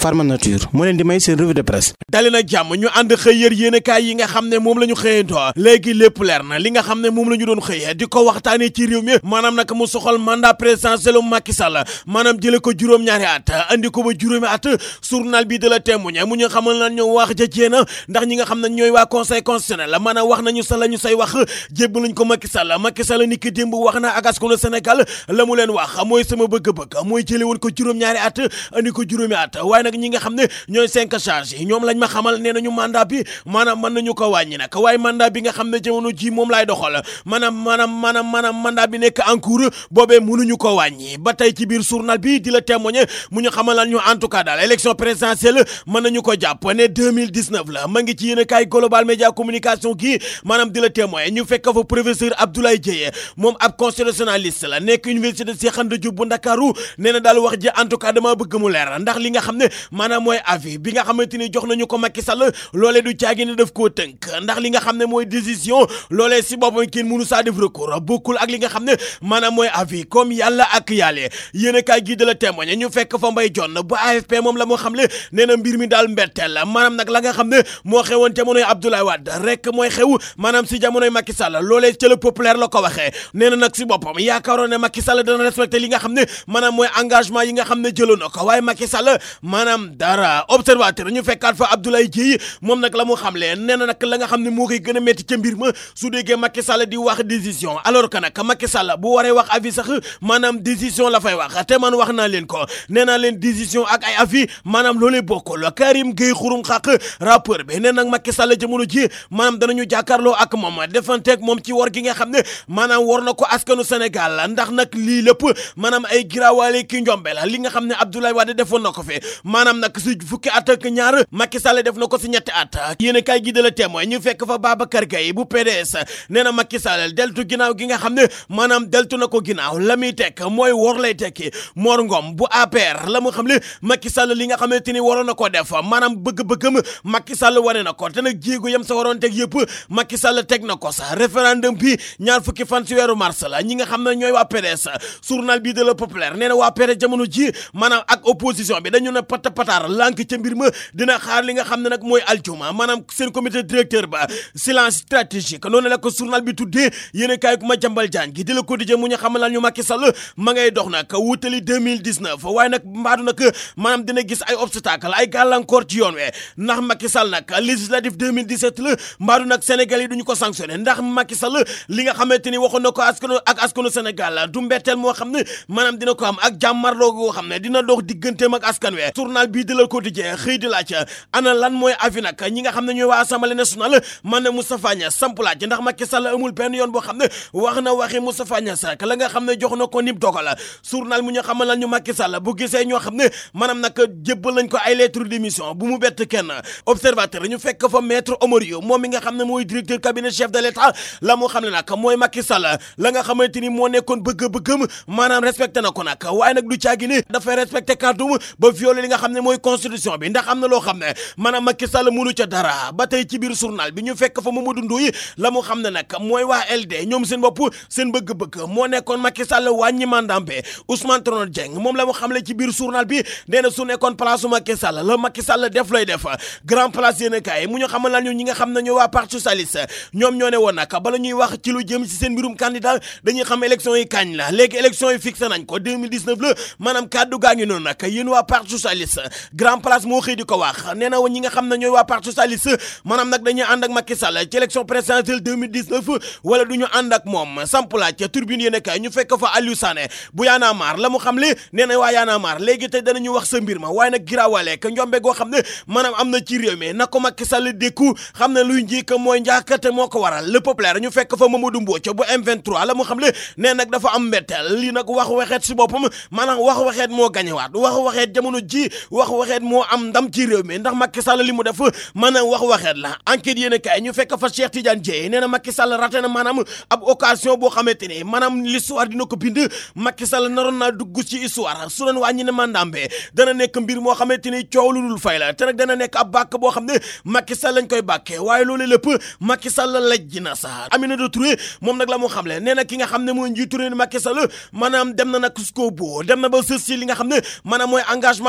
Pharma Nature moo leen di may seen revue de presse dali na jàmm ñu ànd xëy yër yéenekaay yi nga xam ne moom la ñu xëyantoo léegi lépp leer na li nga xam ne moom la ñu doon xëyee di ko waxtaanee ci réew mi maanaam nag mu soxal mandat présidentiel Macky Sall maanaam jële ko juróom-ñaari at andi ko ba juróomi at journal bi de la témoigner mu ñu xamal na ñu wax ja jéena ndax ñi nga xam ne ñooy waa conseil constitutionnel maanaam wax nañu sa la ñu say wax jébb lañ ko Macky Sall Macky Sall ni ki démb wax na ak askanu Sénégal la mu leen wax mooy sama bëgg-bëgg mooy jële woon ko juróom-ñaari at andi ko juróomi at waaye nag ñi nga xam ne ñooy cinq charge yi ñoom lañ ma xamal nee nañu mandat bi maanaam mën nañu ko wàññi nag waaye mandat bi nga xam ne jamono ji moom laay doxal maanaam maanaam maanaam maanaam mandat bi nekk en cours boobee mënuñu ko wàññi ba tey ci biir journal bi di la témoigner mu ñu xamal ñu en tout cas daal élection présidentielle mën nañu ko jàpp ne 2019 la ma ngi ci yéen a kaay global média communication gi maanaam di la témoigner ñu fekk fa professeur Abdoulaye Dieye moom ab constitutionnaliste la nekk université Cheikh Anta Diop bu Ndakaaru nee na daal wax ji en tout cas dama bëgg mu leer ndax li nga xam ne maanaam mooy avis bi nga xamante ni jox nañu ko Macky Sall loolee du caagi ne daf koo tënk ndax li nga xam ne mooy décision loolee si boppam kenn mënu saa def recours bokkul ak li nga xam ne maanaam mooy avis comme yàlla ak yàlle yéen a kaay gi de la témoigner ñu fekk fa mbay jonn bu AFP moom la moo xam le nee na mbir mi daal mbetteel la maanaam nag la nga xam ne moo xewoon jamonoy Abdoulaye Wade rek mooy xew maanaam si jamonoy Macky Sall loolee ca le populaire la ko waxee nee na nag si boppam yaakaaroon ne Macky Sall dana respecté li nga xam ne maanaam mooy engagement yi nga xam ne jëloon na ko waaye Macky Sall maanaam dara observateur ñu fekkaat fa Abdoulaye Dieye moom nag la mu xam le nee na nag la nga xam ne moo koy gën a métti ca mbir ma su déggee Macky Sall di wax décision alors que nag Macky Sall bu waree wax avis sax maanaam décision la fay wax te man wax naa leen ko nee naa leen décision ak ay avis maanaam loolee bokkul Karim Gueye xurum xaq rappeur bi nee nag Macky Sall jamono ji maanaam danañu jàkkaarloo ak moom defanteeg moom ci war gi nga xam ne maanaam war na ko askanu Sénégal ndax nag lii lépp maanaam ay giraawaale ki njombe la li nga xam ne Abdoulaye Wade defoon na ko fi maanaam nag si fukki at ak ñaar Macky Sall def na ko si ñetti at yéen a kaay gi de la témoin ñu fekk fa Babacar Gaye bu PDS nee na Macky Sall deltu ginnaaw gi nga xam ne maanaam deltu na ko ginnaaw la muy tekk mooy wor lay tekki Mor Ngom bu APR la mu xam ne Macky Sall li nga xamante ni waroon na ko def maanaam bëgg-bëggam Macky Sall wane na ko te nag jéego yam sa waroon teg yëpp Macky Sall teg na ko sa référendum bi ñaar fukki fan si weeru mars la ñi nga xam ne ñooy waa PDS journal bi de la populaire nee na waa PDS jamono ji maanaam ak opposition bi dañu ne pata pataar lànk ca mbir ma dina xaar li nga xam ne nag mooy aljuma maanaam seen comité directeur ba silence stratégique noonu la ko journal bi tuddee yéen kaay ku ma jambal jaan gi di la quotidien mu ñu xamal ñu Macky Sall ma ngay dox nag wutali 2019 waaye nag mbaadu nag maanaam dina gis ay obstacle ay gàllankoor ci yoon we ndax Macky Sall nag législatif 2017 la mbaadu nag Sénégal yi duñu ko sanctionné ndax Macky Sall li nga xamante ni waxoon na ko askanu ak askanu Sénégal du mbetteel moo xam ne maanaam dina ko am ak jàmmarloo goo xam ne dina dox digganteem ak askan we journal bii de la quotidien xëy di laaj ana lan mooy avis nag ñi nga xam ne ñooy waa assemblée nationale man ne Moustapha Niasse samp laaj ndax Macky Sall amul benn yoon boo xam ne wax na waxi Moustapha Niasse rek la nga xam ne jox na ko nib dogal journal mu ñu xamal lan ñu Macky Sall bu gisee ñoo xam ne maanaam nag jébbal nañ ko ay lettre d'émission bu mu bett kenn observateur ñu fekk fa maître Omar Yow moom mi nga xam ne mooy directeur cabinet chef de l'état la mu xam ne nag mooy Macky Sall la nga xamante ni moo nekkoon bëgg-bëggam maanaam respecté na ko nag waaye nag du caagi ni dafay respecté kàddum ba violé li nga xam ne mooy constitution bi ndax am na loo xam ne maanaam Macky Sall mënu ca dara ba tey ci biir journal bi ñu fekk fa Mamadou Ndoye la mu xam ne nag mooy waa LD ñoom seen bopp seen bëgg-bëgg moo nekkoon Macky Sall wàññi mandaam bi Ousmane Tanor Dieng moom la mu xamle ci biir journal bi nee na su nekkoon place su Macky Sall la Macky Sall def lay def grand place yéen a kaay mu ñu xamal lan ñu ñi nga xam ne ñoo waa parti socialiste ñoom ñoo ne woon nag bala ñuy wax ci lu jëm ci seen mbirum candidat dañuy xam élection yi kañ la léegi élection yi fixé nañ ko 2019 la maanaam kàddu gaa ngi noonu nag yéen waa parti socialiste grand place moo xëy di ko wax nee na ñi nga xam ne ñooy waa parti socialiste maanaam nag dañuy ànd ak Macky Sall ci élection présidentielle 2019 wala du ñu ànd ak moom samplaaj ca turbine yéen a kaay ñu fekk fa Aliou Sané bu yaanaa maar la mu xam le nee na waa yaanaa maar léegi tey danañu wax sa mbir ma waaye nag giraawaale ka njombe goo xam ne maanaam am na ci réew mi na ko Macky Sall dékku xam ne luy njëkk mooy njaakate moo ko waral le populaire ñu fekk fa Mamadou Mbodj bu M23 la mu xam le nee nag dafa am mbetteel lii nag wax waxeet si boppam maanaam wax waxeet moo gañewaat wax waxeet jamono ji wax waxeet moo am ndam ci réew mi ndax Macky Sall li mu def maanaam wax waxeet la enquête yéen a kaay ñu fekk fa Cheikh Tidiane Dièye nee na Macky Sall raté na maanaam ab occasion boo xamante ni maanaam l'histoire dina ko bind Macky Sall naroon naa dugg ci histoire su doon wàññi ne mandambe dana nekk mbir moo xamante ni coow lu dul fay la te nag dana nekk ab bàkk boo xam ne Macky Sall lañ koy bàkkee waaye loolu lépp Macky Sall lajj na sa Aminata Touré moom nag la mu xamle nee na ki nga xam ne mooy njiitu réew Macky Sall maanaam dem na nag jusqu'au bout dem na ba sës ci li nga xam ne maanaam mooy engagement yi nga xam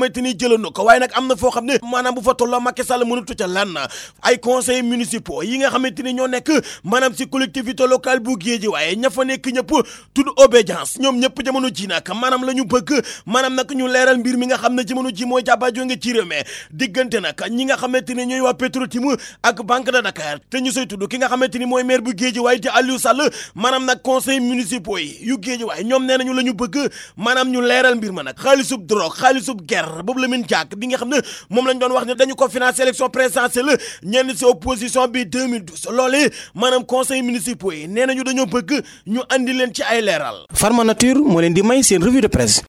xamante ni jëlanu ko waaye nag am na foo xam ne maanaam bu fa tolloo Macky Sall mënatu ca lan ay conseils municipaux yi nga xamante ni ñoo nekk maanaam si collectivité locale bu géeji waaye ña fa nekk ñëpp tudd obédience ñoom ñëpp jamono ji nag maanaam la ñu bëgg maanaam nag ñu leeral mbir mi nga xam ne jamono ji mooy jàbbaajoo nga ci réew mi diggante nag ñi nga xamante ni ñooy waa Petro-Tim ak Banque de Dakar te ñu soy tudd ki nga xamante ni mooy maire bu géeji waaye di Aliou Sall maanaam nag conseils municipaux yi yu géeji waaye ñoom nee nañu la ñu bëgg maanaam ñu leeral mbir ma nag xaalisub drogue xaalisub guerre boobu la min jàkk bi nga xam ne moom lañ doon wax ne dañu ko financer élection présidentielle ñenn si opposition bi 2012 loolee maanaam conseils municipaux yi nee nañu dañoo bëgg ñu andi leen ci ay leeral Pharma Nature moo leen di may seen revue de presse